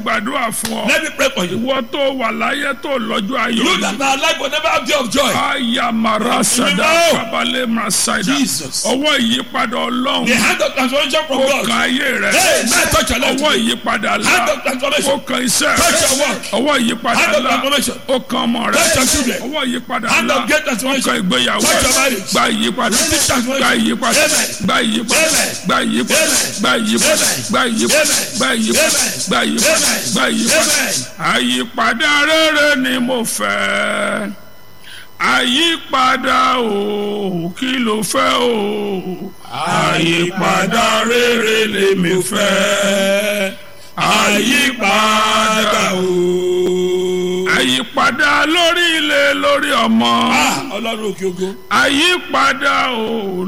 gbàdúrà fún ọ Let me pray for you. ìwọ tó wà láyé tó lọ́jọ́ ayọ̀ You that are alive will never have day of joy. aya marasada Mímọ́. kábàlẹ̀ masaida Jesus. ọwọ́ ìyípadà ọlọ́run The hand of transformation from ó God. kan ayé rẹ Hey, man, touch your life ọwọ́ today. ìyípadà Hand ńlá of transformation. ó kan iṣẹ́ Touch your rẹ work. ọwọ́ ìyípadà Hand of ńlá transformation. ó kan ọmọ rẹ Touch your children. ọwọ́ ìyípadà Hand ńlá of great ó kan transformation. ìgbéyàwó Touch your rẹ marriage. gba ìyípadà Receive transformation. gba ìyípadà Amen. gba ìyípadà Amen. gba ìyípadà Amen. gba ìyípadà Amen. gba ìyípadà Amen. gba ìyípadà Amen. gba ìyípadà Amen. gba ìyípadà Amen. àyípadà rere ni mo fẹ́ àyípadà o kí ló fẹ́ o àyípadà rere lèmi fẹ́ àyípadà o. àyípadà lórí ilé lórí ọmọ Ah, Ọlọ́run òkè ogo. àyípadà o